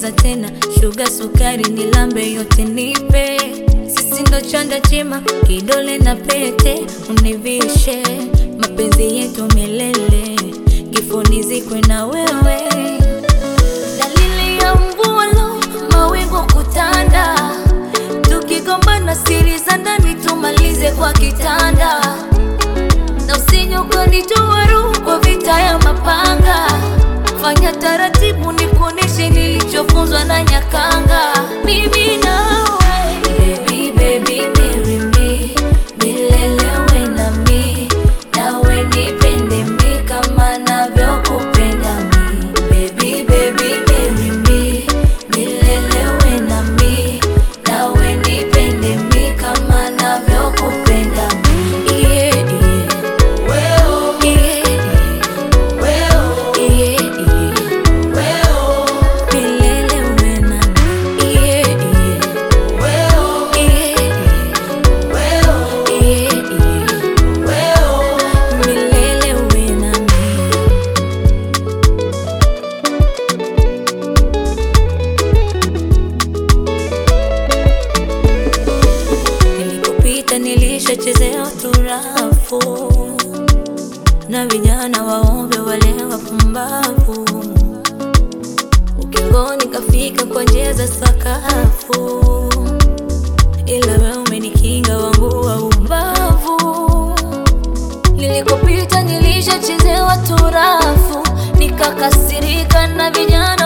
ongeza tena shuga, sukari, nilambe yote nipe. Sisi ndo chanda chema, kidole na pete, univishe mapenzi yetu milele, kifoni zikwe na wewe. Dalili ya mvua lo, mawingu kutanda, tukigombana siri za ndani tumalize kwa kitanda, na usije ukanitoa roho kwa vita ya mapanga. Fanya taratibu, nikuoneshe nilichofunzwa na Nyakanga. Mimi nawe baby, baby, marry me, milele uwe nami, nawe nipende mi kama navyokupenda mi. Baby, baby, marry me, milele uwe nami, nawe nipende mi kama navyokupenda mi. Yeah, yeah. Yeah, yeah. Yeah, yeah. Milele uwe nami. Yeah, yeah. Yeah, yeah. Milele uwe nami. Nilikopita nilishachezea turafu na vijana waombe wale wapumbavu, ukingoni kafika kwa njia za sakafu, ila wewe umenikinga wangu wa ubavu. Nilikopita nilishachezewa turafu, nikakasirika na vijana